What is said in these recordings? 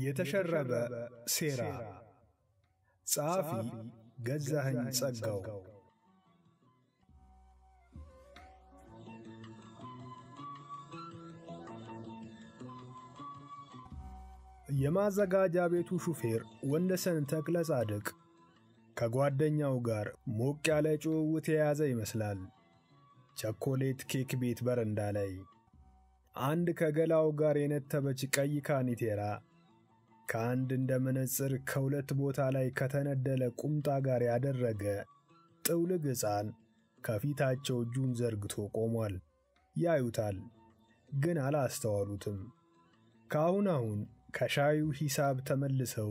የተሸረበ ሴራ ጸሐፊ ገዛኸኝ ጸጋው የማዘጋጃ ቤቱ ሹፌር ወንደሰን ተክለ ጻድቅ ከጓደኛው ጋር ሞቅ ያለ ጭውውት የያዘ ይመስላል። ቸኮሌት ኬክ ቤት በረንዳ ላይ አንድ ከገላው ጋር የነተበች ቀይ ካኒቴራ ከአንድ እንደ መነጽር ከሁለት ቦታ ላይ ከተነደለ ቁምጣ ጋር ያደረገ ጥውልግ ሕፃን ከፊታቸው እጁን ዘርግቶ ቆሟል። ያዩታል፣ ግን አላስተዋሉትም። ከአሁን አሁን ከሻዩ ሂሳብ ተመልሰው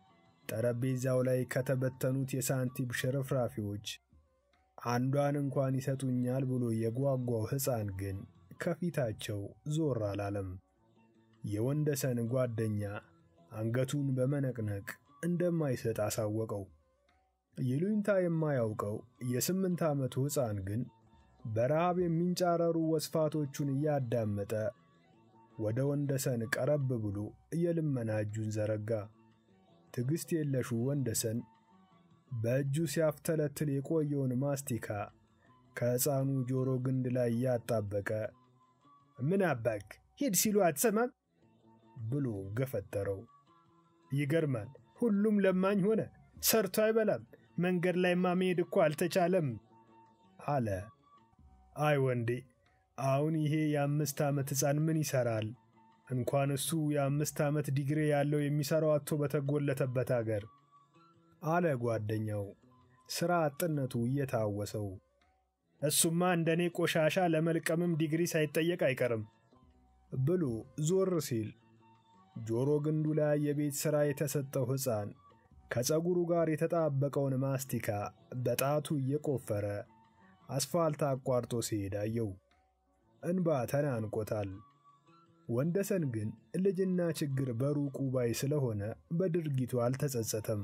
ጠረጴዛው ላይ ከተበተኑት የሳንቲም ሽርፍራፊዎች አንዷን እንኳን ይሰጡኛል ብሎ የጓጓው ሕፃን ግን ከፊታቸው ዞር አላለም። የወንደሰን ጓደኛ አንገቱን በመነቅነቅ እንደማይሰጥ አሳወቀው። ይሉኝታ የማያውቀው የስምንት ዓመቱ ሕፃን ግን በረሃብ የሚንጫረሩ ወስፋቶቹን እያዳመጠ ወደ ወንደሰን ቀረብ ብሎ የልመና እጁን ዘረጋ። ትዕግሥት የለሹ ወንደሰን በእጁ ሲያፍተለትል የቆየውን ማስቲካ ከሕፃኑ ጆሮ ግንድ ላይ እያጣበቀ ምን አባክ ሂድ ሲሉ አትሰማም ብሎ ገፈተረው። ይገርማል፣ ሁሉም ለማኝ ሆነ፣ ሰርቶ አይበላም፣ መንገድ ላይማ መሄድ እኮ አልተቻለም አለ። አይ ወንዴ፣ አሁን ይሄ የአምስት ዓመት ሕፃን ምን ይሠራል? እንኳን እሱ የአምስት ዓመት ዲግሪ ያለው የሚሠራው አጥቶ በተጎለተበት አገር አለ ጓደኛው ሥራ አጥነቱ እየታወሰው። እሱማ እንደኔ ቆሻሻ ለመልቀምም ዲግሪ ሳይጠየቅ አይቀርም ብሎ ዞር ሲል ጆሮ ግንዱ ላይ የቤት ሥራ የተሰጠው ሕፃን ከፀጉሩ ጋር የተጣበቀውን ማስቲካ በጣቱ እየቆፈረ አስፋልት አቋርጦ ሲሄድ አየው። እንባ ተናንቆታል። ወንደሰን ግን ልጅና ችግር በሩቁ ባይ ስለሆነ በድርጊቱ አልተጸጸተም።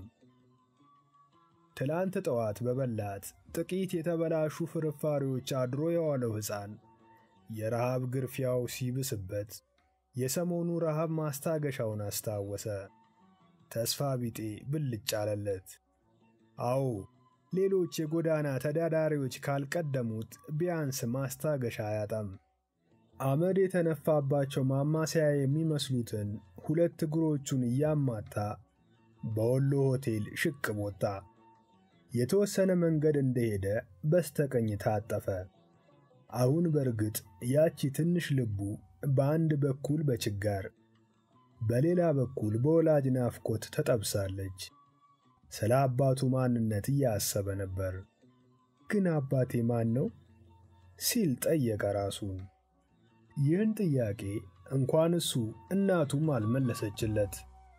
ትላንት ጠዋት በበላት ጥቂት የተበላሹ ፍርፋሪዎች አድሮ የዋለው ሕፃን የረሃብ ግርፊያው ሲብስበት የሰሞኑ ረሃብ ማስታገሻውን አስታወሰ። ተስፋ ቢጤ ብልጭ አለለት። አዎ ሌሎች የጎዳና ተዳዳሪዎች ካልቀደሙት ቢያንስ ማስታገሻ አያጣም። አመድ የተነፋባቸው ማማሰያ የሚመስሉትን ሁለት እግሮቹን እያማታ በወሎ ሆቴል ሽቅብ ወጣ። የተወሰነ መንገድ እንደሄደ በስተቀኝ ታጠፈ። አሁን በርግጥ ያቺ ትንሽ ልቡ በአንድ በኩል በችጋር በሌላ በኩል በወላጅ ናፍቆት ተጠብሳለች። ስለ አባቱ ማንነት እያሰበ ነበር። ግን አባቴ ማን ነው ሲል ጠየቀ ራሱን። ይህን ጥያቄ እንኳን እሱ እናቱም አልመለሰችለት።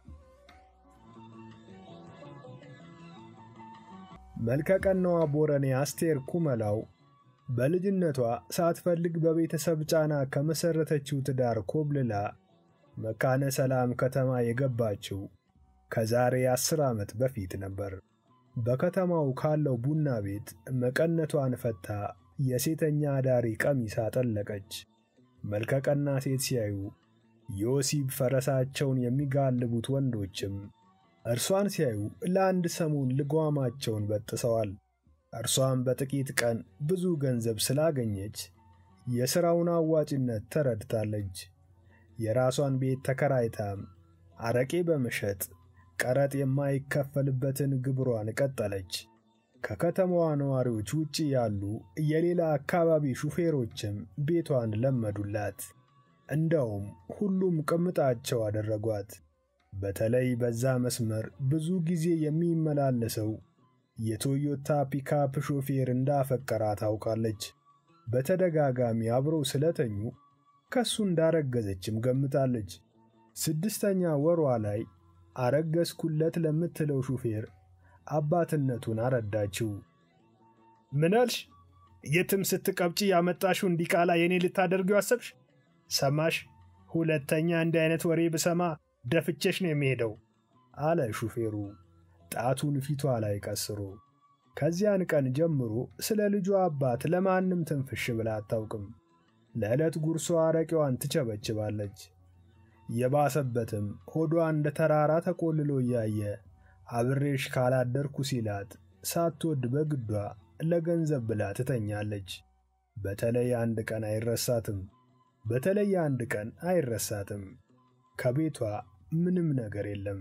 መልከቀናዋ ቦረኔ አስቴር ኩመላው በልጅነቷ ሳትፈልግ በቤተሰብ ጫና ከመሠረተችው ትዳር ኮብልላ መካነ ሰላም ከተማ የገባችው ከዛሬ አስር ዓመት በፊት ነበር። በከተማው ካለው ቡና ቤት መቀነቷን ፈታ የሴተኛ አዳሪ ቀሚስ አጠለቀች። መልከቀና ሴት ሲያዩ የወሲብ ፈረሳቸውን የሚጋልቡት ወንዶችም እርሷን ሲያዩ ለአንድ ሰሞን ልጓማቸውን በጥሰዋል። እርሷም በጥቂት ቀን ብዙ ገንዘብ ስላገኘች የሥራውን አዋጭነት ተረድታለች። የራሷን ቤት ተከራይታም አረቄ በመሸጥ ቀረጥ የማይከፈልበትን ግብሯን ቀጠለች። ከከተማዋ ነዋሪዎች ውጪ ያሉ የሌላ አካባቢ ሹፌሮችም ቤቷን ለመዱላት። እንደውም ሁሉም ቅምጣቸው አደረጓት። በተለይ በዛ መስመር ብዙ ጊዜ የሚመላለሰው የቶዮታ ፒካፕ ሾፌር እንዳፈቀራ ታውቃለች። በተደጋጋሚ አብረው ስለተኙ ከሱ እንዳረገዘችም ገምታለች። ስድስተኛ ወሯ ላይ አረገዝኩለት ለምትለው ሹፌር አባትነቱን አረዳችው። ምናልሽ? የትም ስትቀብጪ ያመጣሽው እንዲቃላ የኔ ልታደርጊው አሰብሽ? ሰማሽ? ሁለተኛ እንዲህ አይነት ወሬ ብሰማ ደፍቼሽ ነው የሚሄደው አለ ሹፌሩ ጣቱን ፊቷ ላይ ቀስሮ። ከዚያን ቀን ጀምሮ ስለ ልጇ አባት ለማንም ትንፍሽ ብላ አታውቅም። ለዕለት ጉርሷ አረቄዋን ትቸበችባለች። የባሰበትም ሆዷ እንደ ተራራ ተቆልሎ እያየ አብሬሽ ካላደርኩ ሲላት ሳትወድ በግዷ ለገንዘብ ብላ ትተኛለች። በተለይ አንድ ቀን አይረሳትም። በተለይ አንድ ቀን አይረሳትም። ከቤቷ ምንም ነገር የለም።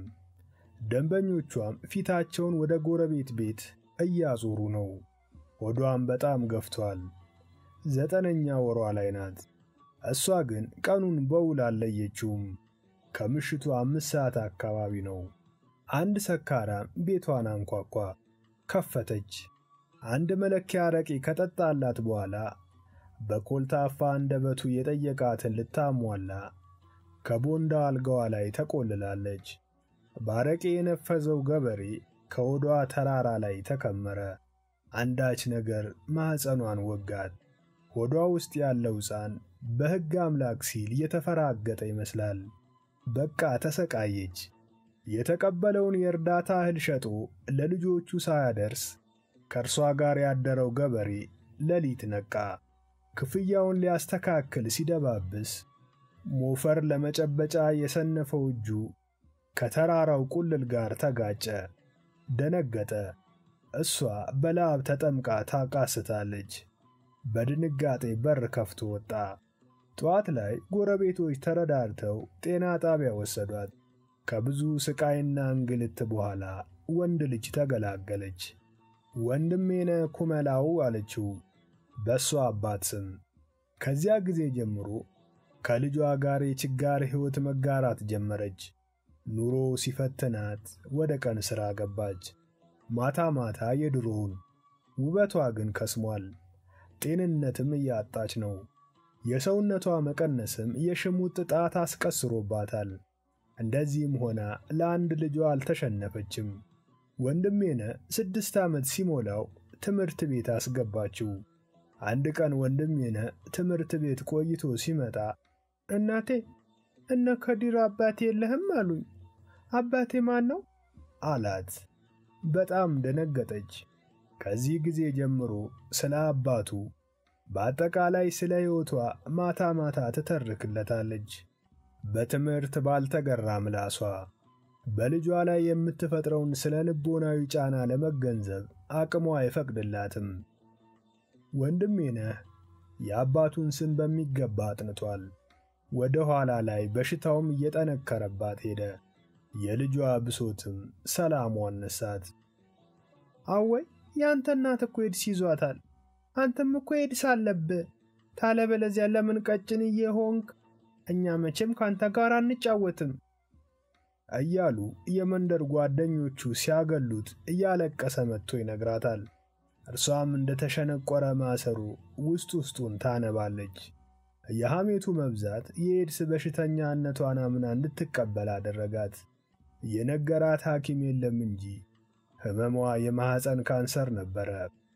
ደንበኞቿም ፊታቸውን ወደ ጎረቤት ቤት እያዞሩ ነው። ሆዷም በጣም ገፍቷል። ዘጠነኛ ወሯ ላይ ናት። እሷ ግን ቀኑን በውል አልለየችውም። ከምሽቱ አምስት ሰዓት አካባቢ ነው። አንድ ሰካራም ቤቷን አንኳኳ። ከፈተች። አንድ መለኪያ አረቄ ከጠጣላት በኋላ በኮልታፋ አንደበቱ የጠየቃትን ልታሟላ ከቦንዳ አልጋዋ ላይ ተቆልላለች። ባረቄ የነፈዘው ገበሬ ከሆዷ ተራራ ላይ ተከመረ። አንዳች ነገር ማኅፀኗን ወጋት። ሆዷ ውስጥ ያለው ሕፃን በሕግ አምላክ ሲል የተፈራገጠ ይመስላል። በቃ ተሰቃየች። የተቀበለውን የእርዳታ እህል ሸጦ ለልጆቹ ሳያደርስ ከእርሷ ጋር ያደረው ገበሬ ሌሊት ነቃ። ክፍያውን ሊያስተካክል ሲደባብስ ሞፈር ለመጨበጫ የሰነፈው እጁ ከተራራው ቁልል ጋር ተጋጨ። ደነገጠ። እሷ በላብ ተጠምቃ ታቃስታለች። በድንጋጤ በር ከፍቶ ወጣ። ጠዋት ላይ ጎረቤቶች ተረዳድተው ጤና ጣቢያ ወሰዷት። ከብዙ ስቃይና እንግልት በኋላ ወንድ ልጅ ተገላገለች። ወንድሜነ ኩመላው አለችው በእሷ አባት ስም። ከዚያ ጊዜ ጀምሮ ከልጇ ጋር የችጋር ሕይወት መጋራት ጀመረች። ኑሮ ሲፈትናት ወደ ቀን ሥራ ገባች። ማታ ማታ የድሮውን። ውበቷ ግን ከስሟል። ጤንነትም እያጣች ነው። የሰውነቷ መቀነስም የሽሙጥ ጣት አስቀስሮባታል። እንደዚህም ሆና ለአንድ ልጇ አልተሸነፈችም። ወንድሜነ ስድስት ዓመት ሲሞላው ትምህርት ቤት አስገባችው። አንድ ቀን ወንድሜነ ትምህርት ቤት ቆይቶ ሲመጣ እናቴ እነ ከዲር አባቴ የለህም አሉኝ። አባቴ ማን ነው አላት። በጣም ደነገጠች። ከዚህ ጊዜ ጀምሮ ስለ አባቱ በአጠቃላይ ስለ ሕይወቷ ማታ ማታ ትተርክለታለች። በትምህርት ባልተገራ ምላሷ በልጇ ላይ የምትፈጥረውን ስለ ልቦናዊ ጫና ለመገንዘብ አቅሟ አይፈቅድላትም። ወንድሜነህ የአባቱን ስም በሚገባ አጥንቷል። ወደ ኋላ ላይ በሽታውም እየጠነከረባት ሄደ። የልጇ ብሶትም ሰላሟን ነሳት። አወይ የአንተ እናት እኮ ኤድስ ይዟታል። አንተም እኮ ኤድስ አለብህ። ታለበለዚያ ለምን ቀጭን እየሆንክ? እኛ መቼም ካንተ ጋር አንጫወትም እያሉ የመንደር ጓደኞቹ ሲያገሉት እያለቀሰ መጥቶ ይነግራታል። እርሷም እንደ ተሸነቆረ ማሰሮ ውስጥ ውስጡን ታነባለች። የሐሜቱ መብዛት የኤድስ በሽተኛነቷን አምና እንድትቀበል አደረጋት። የነገራት ሐኪም የለም እንጂ ሕመሟ የማኅፀን ካንሰር ነበረ።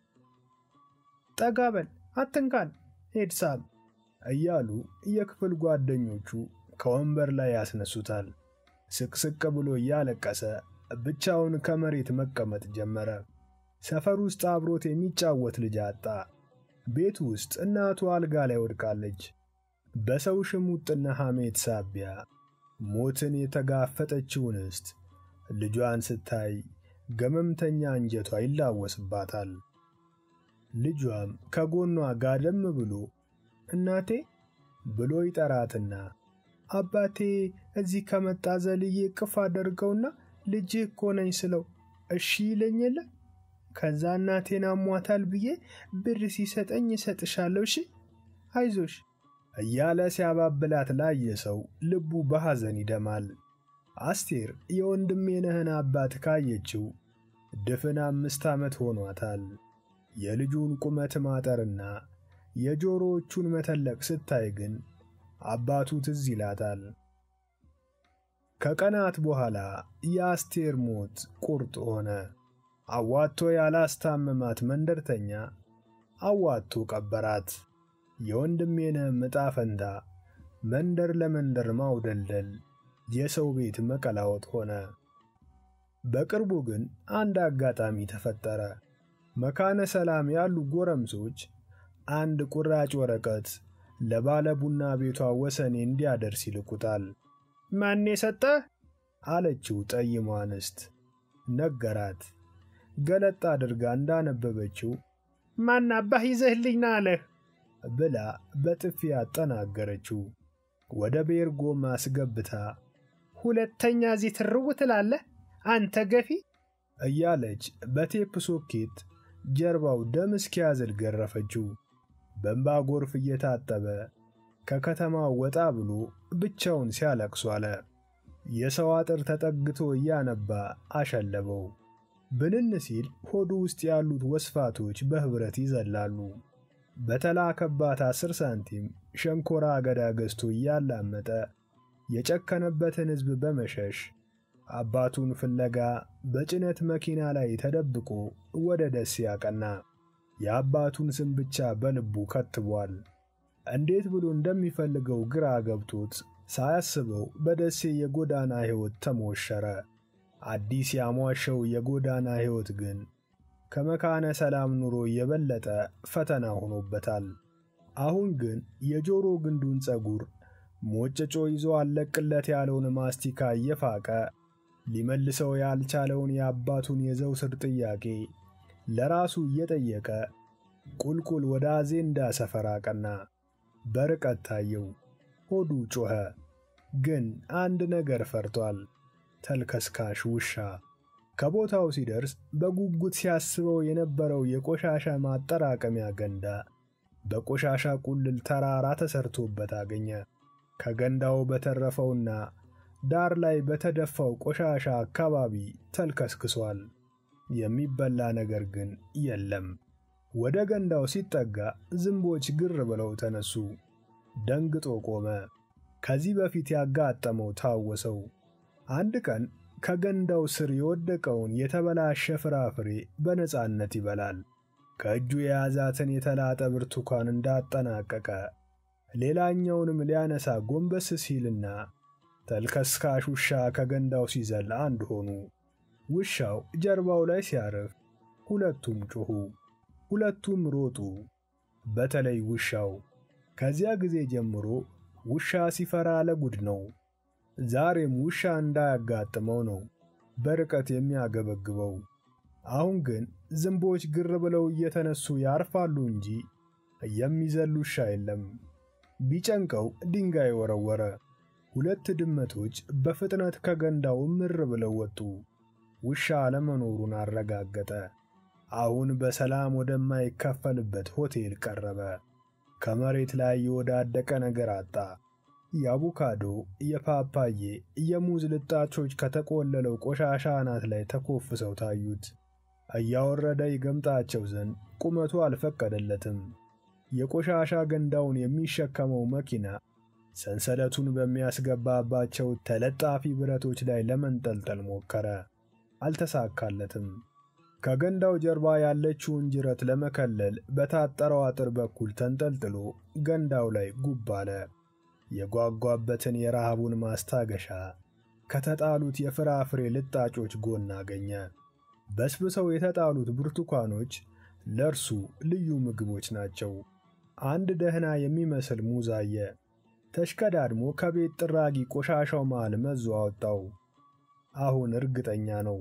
ጠጋበል አትንካን ኤድሳም እያሉ የክፍል ጓደኞቹ ከወንበር ላይ ያስነሱታል። ስቅስቅ ብሎ እያለቀሰ ብቻውን ከመሬት መቀመጥ ጀመረ። ሰፈር ውስጥ አብሮት የሚጫወት ልጅ አጣ። ቤት ውስጥ እናቱ አልጋ ላይ ወድቃለች። በሰው ሽሙጥና ሐሜት ሳቢያ ሞትን የተጋፈጠችው እንስት ልጇን ስታይ ገመምተኛ አንጀቷ ይላወስባታል። ልጇም ከጎኗ ጋደም ብሎ እናቴ ብሎ ይጠራትና አባቴ እዚህ ከመጣ ዘልዬ ቅፍ አደርገውና ልጅህ እኮ ነኝ ስለው እሺ ይለኝ የለ ከዛ እናቴን አሟታል ብዬ ብር ሲሰጠኝ እሰጥሻለሁ፣ እሺ አይዞሽ እያለ ሲያባብላት ላየ ሰው ልቡ በሐዘን ይደማል። አስቴር የወንድሜነህን አባት ካየችው ድፍን አምስት ዓመት ሆኗታል። የልጁን ቁመት ማጠርና የጆሮዎቹን መተለቅ ስታይ ግን አባቱ ትዝ ይላታል። ከቀናት በኋላ የአስቴር ሞት ቁርጥ ሆነ። አዋቶ ያላስታመማት መንደርተኛ አዋቶ ቀበራት። የወንድሜነህም ዕጣ ፈንታ መንደር ለመንደር ማውደልደል፣ የሰው ቤት መቀላወጥ ሆነ። በቅርቡ ግን አንድ አጋጣሚ ተፈጠረ። መካነ ሰላም ያሉ ጎረምሶች አንድ ቁራጭ ወረቀት ለባለ ቡና ቤቷ ወሰኔ እንዲያደርስ ይልኩታል። ማን የሰጠህ? አለችው ጠይሟ አንስት። ነገራት። ገለጥ አድርጋ እንዳነበበችው ማን አባህ ይዘህልኝ ና አለህ? ብላ በጥፊ አጠናገረችው። ወደ ቤርጎም አስገብታ ሁለተኛ እዚህ ትርው ትላለህ አንተ ገፊ እያለች በቴፕ ሶኬት ጀርባው ደም እስኪያዝል ገረፈችው። በእንባ ጎርፍ እየታጠበ ከከተማው ወጣ ብሎ ብቻውን ሲያለቅሱ አለ። የሰው አጥር ተጠግቶ እያነባ አሸለበው። ብንን ሲል ሆዱ ውስጥ ያሉት ወስፋቶች በኅብረት ይዘላሉ። በተላከባት አስር ሳንቲም ሸንኮራ አገዳ ገዝቶ እያላመጠ የጨከነበትን ሕዝብ በመሸሽ አባቱን ፍለጋ በጭነት መኪና ላይ ተደብቆ ወደ ደሴ ያቀና። የአባቱን ስም ብቻ በልቡ ከትቧል። እንዴት ብሎ እንደሚፈልገው ግራ ገብቶት ሳያስበው በደሴ የጎዳና ሕይወት ተሞሸረ። አዲስ ያሟሸው የጎዳና ሕይወት ግን ከመካነ ሰላም ኑሮ የበለጠ ፈተና ሆኖበታል። አሁን ግን የጆሮ ግንዱን ጸጉር ሞጨጮ ይዞ አለቅለት ያለውን ማስቲካ እየፋቀ ሊመልሰው ያልቻለውን የአባቱን የዘውትር ጥያቄ ለራሱ እየጠየቀ ቁልቁል ወደ አዜንዳ ሰፈር አቀና። በርቀት ታየው። ሆዱ ጮኸ። ግን አንድ ነገር ፈርቷል። ተልከስካሽ ውሻ። ከቦታው ሲደርስ በጉጉት ሲያስበው የነበረው የቆሻሻ ማጠራቀሚያ ገንዳ በቆሻሻ ቁልል ተራራ ተሰርቶበት አገኘ። ከገንዳው በተረፈውና ዳር ላይ በተደፋው ቆሻሻ አካባቢ ተልከስክሷል። የሚበላ ነገር ግን የለም። ወደ ገንዳው ሲጠጋ ዝንቦች ግር ብለው ተነሱ። ደንግጦ ቆመ። ከዚህ በፊት ያጋጠመው ታወሰው። አንድ ቀን ከገንዳው ስር የወደቀውን የተበላሸ ፍራፍሬ በነፃነት ይበላል። ከእጁ የያዛትን የተላጠ ብርቱካን እንዳጠናቀቀ ሌላኛውንም ሊያነሳ ጎንበስ ሲልና ተልከስካሽ ውሻ ከገንዳው ሲዘል አንድ ሆኑ። ውሻው ጀርባው ላይ ሲያርፍ ሁለቱም ጮኹ፣ ሁለቱም ሮጡ። በተለይ ውሻው። ከዚያ ጊዜ ጀምሮ ውሻ ሲፈራ ለጉድ ነው። ዛሬም ውሻ እንዳያጋጥመው ነው በርቀት የሚያገበግበው። አሁን ግን ዝንቦች ግር ብለው እየተነሱ ያርፋሉ እንጂ የሚዘል ውሻ የለም። ቢጨንቀው ድንጋይ ወረወረ። ሁለት ድመቶች በፍጥነት ከገንዳው ምር ብለው ወጡ። ውሻ አለመኖሩን አረጋገጠ። አሁን በሰላም ወደማይከፈልበት ሆቴል ቀረበ። ከመሬት ላይ የወዳደቀ ነገር አጣ። የአቮካዶ፣ የፓፓዬ፣ የሙዝ ልጣቾች ከተቆለለው ቆሻሻ አናት ላይ ተኮፍሰው ታዩት። እያወረደ ይገምጣቸው ዘንድ ቁመቱ አልፈቀደለትም። የቆሻሻ ገንዳውን የሚሸከመው መኪና ሰንሰለቱን በሚያስገባባቸው ተለጣፊ ብረቶች ላይ ለመንጠልጠል ሞከረ። አልተሳካለትም። ከገንዳው ጀርባ ያለችውን ጅረት ለመከለል በታጠረው አጥር በኩል ተንጠልጥሎ ገንዳው ላይ ጉብ አለ። የጓጓበትን የረሃቡን ማስታገሻ ከተጣሉት የፍራፍሬ ልጣጮች ጎን አገኘ። በስብሰው የተጣሉት ብርቱካኖች ለእርሱ ልዩ ምግቦች ናቸው። አንድ ደህና የሚመስል ሙዝ አየ። ተሽከዳድሞ ከቤት ጥራጊ ቆሻሻው መሃል መዞ አወጣው። አሁን እርግጠኛ ነው፣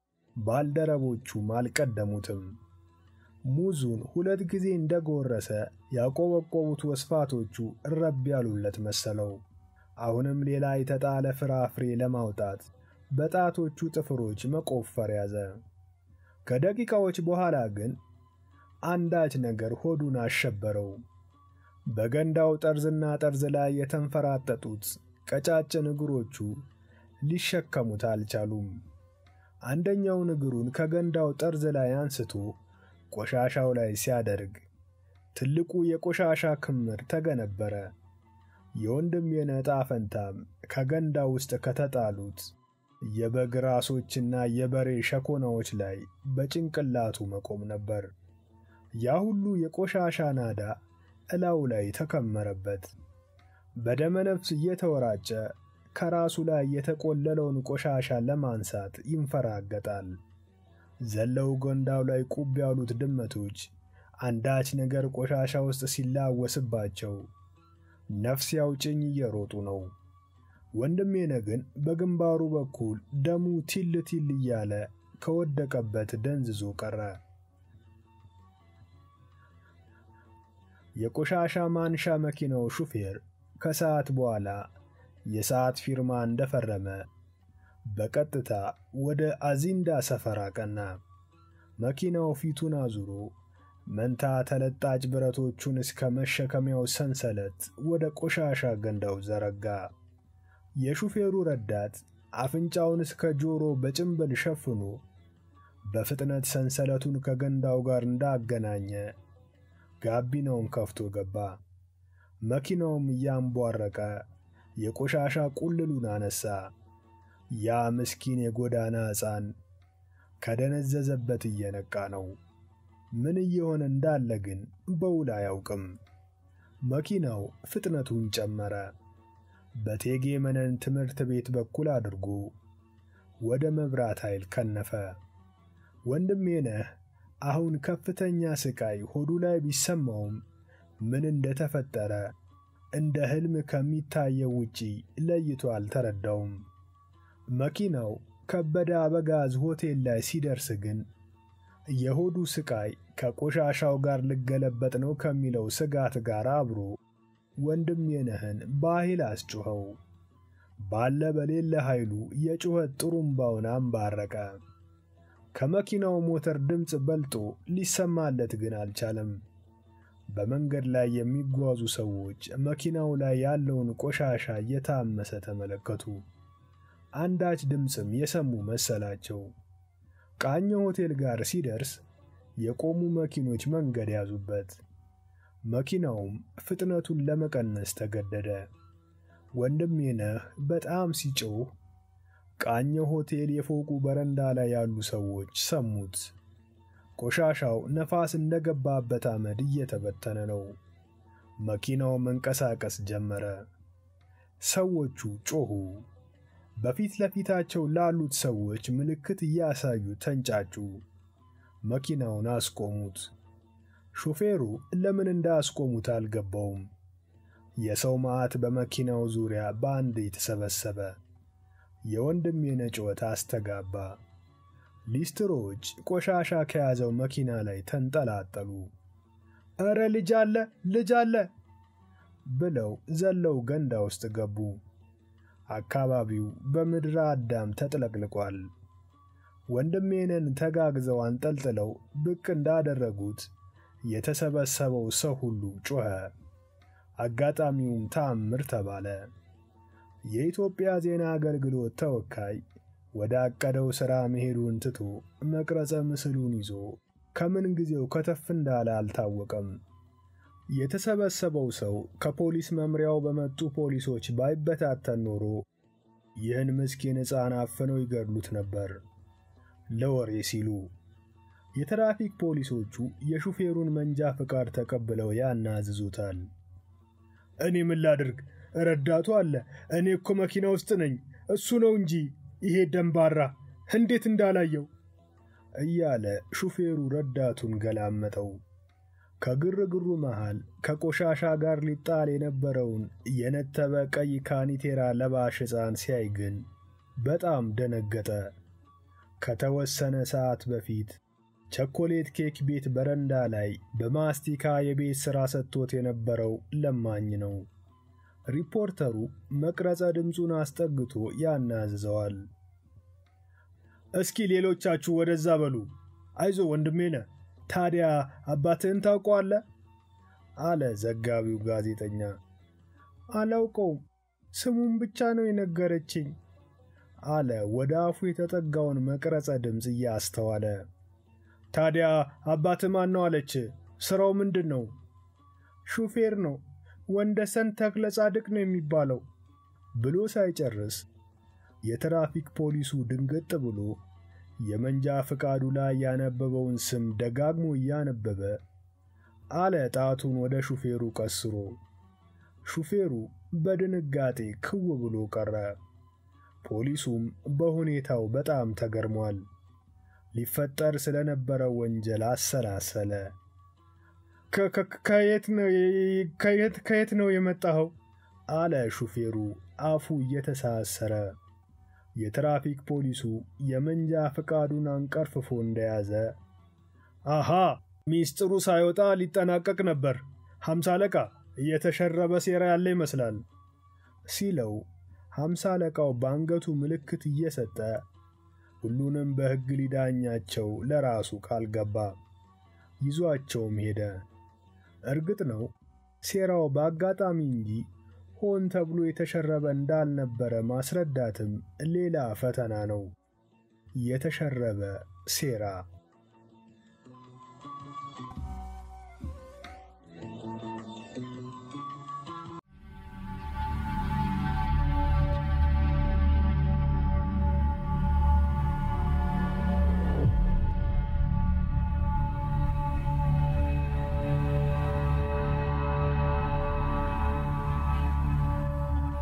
ባልደረቦቹም አልቀደሙትም። ሙዙን ሁለት ጊዜ እንደጎረሰ ያቆበቆቡት ወስፋቶቹ እረብ ያሉለት መሰለው። አሁንም ሌላ የተጣለ ፍራፍሬ ለማውጣት በጣቶቹ ጥፍሮች መቆፈር ያዘ። ከደቂቃዎች በኋላ ግን አንዳች ነገር ሆዱን አሸበረው። በገንዳው ጠርዝና ጠርዝ ላይ የተንፈራጠጡት ቀጫጭን እግሮቹ ሊሸከሙት አልቻሉም። አንደኛውን እግሩን ከገንዳው ጠርዝ ላይ አንስቶ ቆሻሻው ላይ ሲያደርግ ትልቁ የቆሻሻ ክምር ተገነበረ። የወንድም የነጣ ፈንታም ከገንዳው ውስጥ ከተጣሉት የበግ ራሶችና የበሬ ሸኮናዎች ላይ በጭንቅላቱ መቆም ነበር። ያ ሁሉ የቆሻሻ ናዳ እላው ላይ ተከመረበት። በደመነፍስ እየተወራጨ ከራሱ ላይ የተቆለለውን ቆሻሻ ለማንሳት ይንፈራገጣል። ዘለው ገንዳው ላይ ቁብ ያሉት ድመቶች አንዳች ነገር ቆሻሻ ውስጥ ሲላወስባቸው ነፍስ ያውጭኝ እየሮጡ ነው። ወንድሜነ ግን በግንባሩ በኩል ደሙ ቲል ቲል እያለ ከወደቀበት ደንዝዞ ቀረ። የቆሻሻ ማንሻ መኪናው ሹፌር ከሰዓት በኋላ የሰዓት ፊርማ እንደፈረመ በቀጥታ ወደ አዚንዳ ሰፈር አቀና። መኪናው ፊቱን አዙሮ መንታ ተለጣጭ ብረቶቹን እስከ መሸከሚያው ሰንሰለት ወደ ቆሻሻ ገንዳው ዘረጋ። የሹፌሩ ረዳት አፍንጫውን እስከ ጆሮ በጭንብል ሸፍኖ በፍጥነት ሰንሰለቱን ከገንዳው ጋር እንዳገናኘ ጋቢናውን ከፍቶ ገባ። መኪናውም እያንቧረቀ የቆሻሻ ቁልሉን አነሳ። ያ ምስኪን የጎዳና ሕፃን ከደነዘዘበት እየነቃ ነው። ምን እየሆነ እንዳለ ግን በውል አያውቅም። መኪናው ፍጥነቱን ጨመረ። በቴጌ መነን ትምህርት ቤት በኩል አድርጎ ወደ መብራት ኃይል ከነፈ። ወንድሜነህ አሁን ከፍተኛ ስቃይ ሆዱ ላይ ቢሰማውም ምን እንደተፈጠረ እንደ ሕልም ከሚታየው ውጪ ለይቶ አልተረዳውም። መኪናው ከበደ አበጋዝ ሆቴል ላይ ሲደርስ ግን የሆዱ ስቃይ ከቆሻሻው ጋር ልገለበጥ ነው ከሚለው ስጋት ጋር አብሮ ወንድሜነህን በኃይል አስጮኸው። ባለ በሌለ ኃይሉ የጩኸት ጥሩምባውን አንባረቀ። ከመኪናው ሞተር ድምፅ በልጦ ሊሰማለት ግን አልቻለም። በመንገድ ላይ የሚጓዙ ሰዎች መኪናው ላይ ያለውን ቆሻሻ እየታመሰ ተመለከቱ። አንዳች ድምፅም የሰሙ መሰላቸው። ቃኘ ሆቴል ጋር ሲደርስ የቆሙ መኪኖች መንገድ ያዙበት። መኪናውም ፍጥነቱን ለመቀነስ ተገደደ። ወንድሜነህ በጣም ሲጮህ ቃኘ ሆቴል የፎቁ በረንዳ ላይ ያሉ ሰዎች ሰሙት። ቆሻሻው ነፋስ እንደገባበት አመድ እየተበተነ ነው። መኪናው መንቀሳቀስ ጀመረ። ሰዎቹ ጮኹ። በፊት ለፊታቸው ላሉት ሰዎች ምልክት እያሳዩ ተንጫጩ። መኪናውን አስቆሙት። ሾፌሩ ለምን እንዳስቆሙት አልገባውም። የሰው መዓት በመኪናው ዙሪያ በአንድ የተሰበሰበ የወንድሜነ ጩኸት አስተጋባ። ሊስትሮዎች ቆሻሻ ከያዘው መኪና ላይ ተንጠላጠሉ። ኧረ ልጅ አለ ልጅ አለ ብለው ዘለው ገንዳ ውስጥ ገቡ። አካባቢው በምድረ አዳም ተጥለቅልቋል። ወንድሜነን ተጋግዘው አንጠልጥለው ብቅ እንዳደረጉት የተሰበሰበው ሰው ሁሉ ጮኸ። አጋጣሚውም ተአምር ተባለ። የኢትዮጵያ ዜና አገልግሎት ተወካይ ወደ አቀደው ሥራ መሄዱን ትቶ መቅረጸ ምስሉን ይዞ ከምን ጊዜው ከተፍ እንዳለ አልታወቀም። የተሰበሰበው ሰው ከፖሊስ መምሪያው በመጡ ፖሊሶች ባይበታተን ኖሮ ይህን ምስኪን ሕፃን አፍነው ይገድሉት ነበር ለወሬ ሲሉ። የትራፊክ ፖሊሶቹ የሹፌሩን መንጃ ፍቃድ ተቀብለው ያናዝዙታል። እኔ ምን ላድርግ? ረዳቱ አለ። እኔ እኮ መኪና ውስጥ ነኝ። እሱ ነው እንጂ ይሄ ደንባራ እንዴት እንዳላየው እያለ ሹፌሩ ረዳቱን ገላመጠው። ከግርግሩ መሃል ከቆሻሻ ጋር ሊጣል የነበረውን የነተበ ቀይ ካኒቴራ ለባሽ ሕፃን ሲያይ ግን በጣም ደነገጠ። ከተወሰነ ሰዓት በፊት ቸኮሌት ኬክ ቤት በረንዳ ላይ በማስቲካ የቤት ሥራ ሰጥቶት የነበረው ለማኝ ነው። ሪፖርተሩ መቅረጸ ድምፁን አስጠግቶ ያናዝዘዋል። እስኪ ሌሎቻችሁ ወደዛ በሉ። አይዞ ወንድሜነ፣ ታዲያ አባትህን ታውቀዋለህ? አለ ዘጋቢው ጋዜጠኛ። አላውቀውም፣ ስሙን ብቻ ነው የነገረችኝ አለ ወደ አፉ የተጠጋውን መቅረጸ ድምፅ እያስተዋለ። ታዲያ አባትህ ማን ነው አለች? ሥራው ምንድን ነው? ሹፌር ነው ወንደሰን ተክለ ጻድቅ ነው የሚባለው ብሎ ሳይጨርስ የትራፊክ ፖሊሱ ድንገጥ ብሎ የመንጃ ፍቃዱ ላይ ያነበበውን ስም ደጋግሞ እያነበበ አለ ጣቱን ወደ ሹፌሩ ቀስሮ። ሹፌሩ በድንጋጤ ክው ብሎ ቀረ። ፖሊሱም በሁኔታው በጣም ተገርሟል። ሊፈጠር ስለነበረው ወንጀል አሰላሰለ። ከየት ነው የመጣኸው? አለ ሹፌሩ አፉ እየተሳሰረ። የትራፊክ ፖሊሱ የመንጃ ፈቃዱን አንቀርፍፎ እንደያዘ አሃ ሚስጥሩ ሳይወጣ ሊጠናቀቅ ነበር። ሀምሳ አለቃ እየተሸረበ ሴራ ያለ ይመስላል ሲለው ሀምሳ አለቃው በአንገቱ ምልክት እየሰጠ ሁሉንም በሕግ ሊዳኛቸው ለራሱ ቃል ገባ። ይዟቸውም ሄደ። እርግጥ ነው ሴራው በአጋጣሚ እንጂ ሆን ተብሎ የተሸረበ እንዳልነበረ ማስረዳትም ሌላ ፈተና ነው። የተሸረበ ሴራ